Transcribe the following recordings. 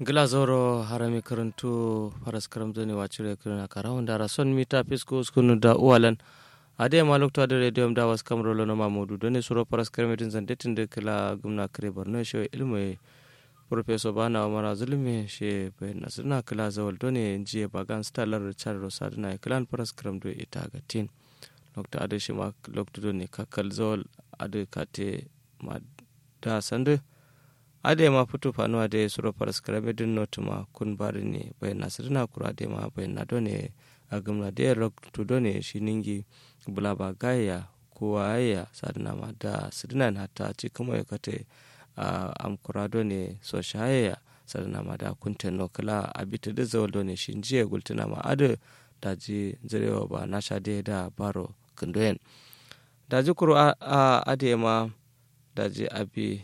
glazoro harami karantu faras karam zoni wacire kirina kara wanda rason mita fisko skunu da uwalan ade ma lokto ade radio da was kamro lono mamudu doni suro faras karam din zande tinde kila gumna kare borno she ilmu professor bana umara zulmi she be nasna kila zawal doni jiye bagan stalar char rosadna klan faras karam do ita gatin lokto ade shi ma lokto doni kakal zawal ade kate ma da sande ade ma futu fanu ade suro paras karabe din not ma kun bari ne bai nasirna kura ade ma bai na done a gamna de rock to done shi ningi bula ba gaya ko aya sadna ma da sidna na ta ci kuma ya kate a am kura done so shaya sadna ma da kun tenno kala abita da zawal done shi jiya gultuna ma ade da ji zirewa ba na sha de da baro kundoyen da ji kuru a ade ma da ji abi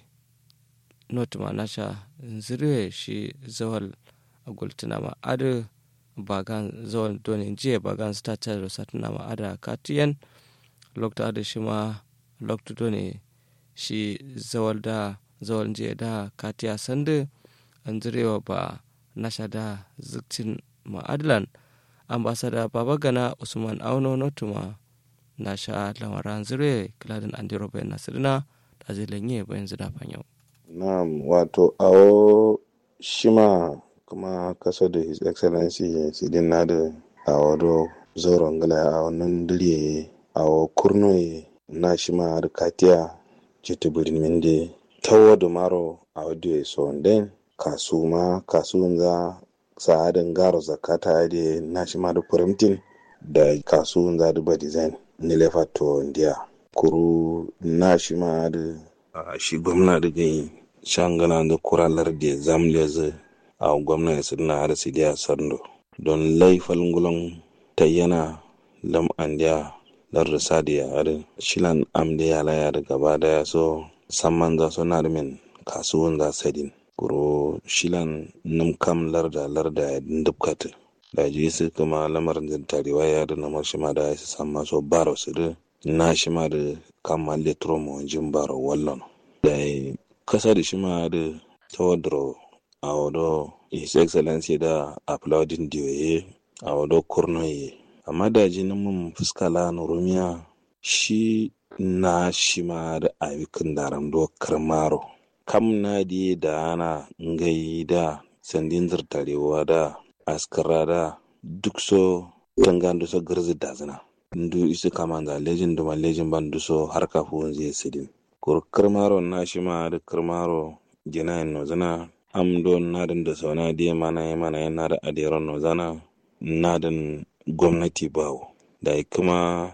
not ma nasha zirwe shi zawal a gultuna ma adu bagan zawal doni jiya bagan sta chadro satuna ma ada katiyan lokta adu shi ma lokta doni shi zawal da zawal jiya da katiya sandu an zirewa ba nasha da ziktin ma adlan ambasada baba gana usman auno notuma nasha lamaran zirwe kiladin andiro bayan nasirina da zai lanye bayan zida fanyau Na'am, wato awo shima kuma kasa da His Excellency Sidin Nadu a wado zoron gala a wannan diliye a kurno na shima har katiya jita birin minde tawo da maro a wado ya so den kasu ma kasu za sa'adin garo zakata da na shima da firimtin da kasu za da ba design nilefa to ndiya kuru na shima da shi gwamna da gani shangana da kuralar da zamle zai a gwamna su na har su da sarndo don laifal ngulon ta yana lam andiya lar da sadi ya har shilan am da ya laya da gaba da ya so samman za so na min kasuwan za sadin kuro shilan num kam lar da lar da ya dubkata da ji su kuma lamarin da tarewa ya da namar shi ma da ya su samma so baro su da na shi ma da kama letro mo jin baro wallon da kasa da shi ma da tawadro a wado his excellency da applauding diyoye a wado kurnoye amma da ji mun fuskala na rumiya shi na shi ma da ayyukan daram do karmaro kam na di da ana ngai da sandin zartarewa da askara da duk so tangan so garzi da zina ndu isu kama da lejin duma lejin ban duso har kafin zai sidin kur kirmaro na shi ma da kirmaro gina no zana am do nadan da sauna diya mana ya mana ya nada adiran no zana nadan gwamnati bawo da kuma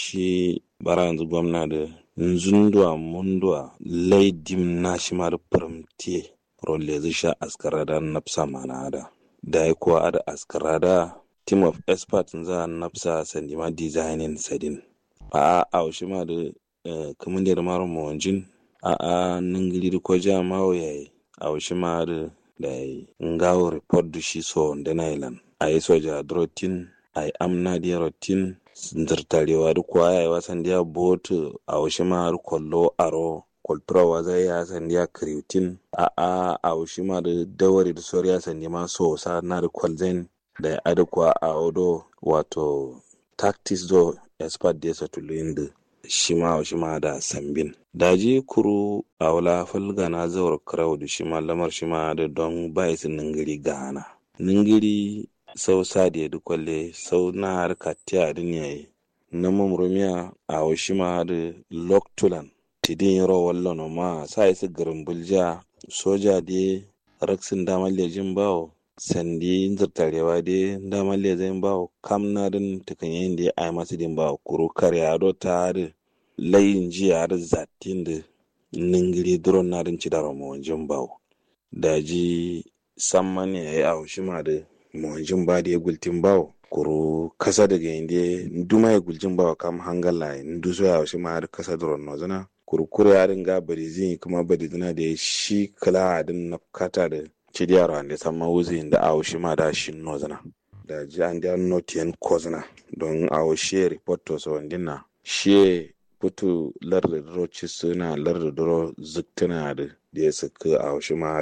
shi bara yanzu gwamna da nzundwa mundwa laidim na shi ma da firamtiye rolle zai sha askara da nafsa mana da da ya kuwa ada askara da team of experts za nafsa sandima designing sadin a a shi ma da kamar da mara mawanjin a a ningili da ko ja mawo yayi a washi ma da da ngawo report da shi so da na ilan a yi soja drotin a yi amna da rotin zartarewa da kuwa ya yi wasan da botu a washi ma da kwallo aro kwalturawa zai ya san da kriutin a a a washi ma da dawari da soriya san ma so sa na da kwalzen da ya adakwa a odo wato tactics do expert da ya satulu da shima shima da sambin daji kuru a wala falga na zawar karau da shima lamar shima da don bai su ningiri gana ningiri sau sadiya da kwalle sau na harka tiya da ne na mumrumiya a wa shima da loktulan tidin yaro wallon ma sa isa garin bulja soja da raksin damar lejin bawo sandi zartarewa da damar lejin bawo kam na din tukanyen da ya ai masu din bawo kuru karya do ta da layin jiya da zatin da ningiri duron na din cidara mawanjin bawo da ji samman ya yi a ma da mawanjin ba da ya gultin bawo kuru kasa daga inda duma ya gultin bawo kam hangala ndu so ya ma da kasa duron no zana kuru kure ya dinga bari zin kuma bari zina da shi kala din na kata da cidiyar wanda samma wuzi da a ma da shi no zana da ji an da notiyan kozna don a shi report to so na shi putu larda duro ci suna larda duro zuktuna da da ya saka a wasu ma da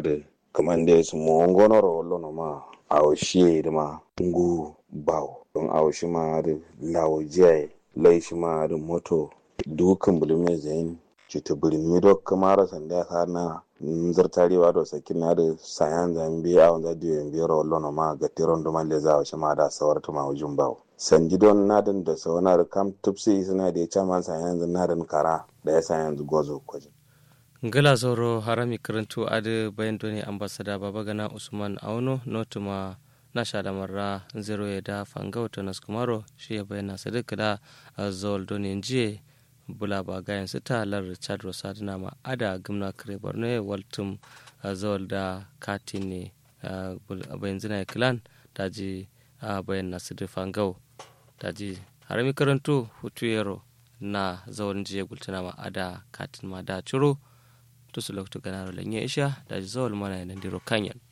kaman da su mo ngonoro wallo no ma awo shiye da ma ngu bawo don awo shi ma da lawo jiyaye lai shi ma da moto dukan bulume zayin cita bulmi do kamara sanda ka na zartarewa da sakin na da sayan zambi a wanda diyo yin biyar wallo no ma ga tiron do malle za shi ma da sawar ta ma wujin bawo sanji don nadin da sauna da kam tupsi suna da ya caman sayan nadin kara da ya sayan gozo kwajin ngala zoro harami karantu ade bayan doni ambasada babagana usman auno notuma na shada marra zero ya da fanga wata naskumaro shi ya bayyana sadaka da zol doni njiye bula ba gayan su ta lar richard rosadina ma ada gimna kare borno waltum zol da katin ne bayan zina kilan daji bayan nasu da fangau daji harami karantu hutu yaro na zawon jiye gultuna ma ada katin ma da ciro to su lokto ganaro lanye isha da zawal mana yanan diro kanyan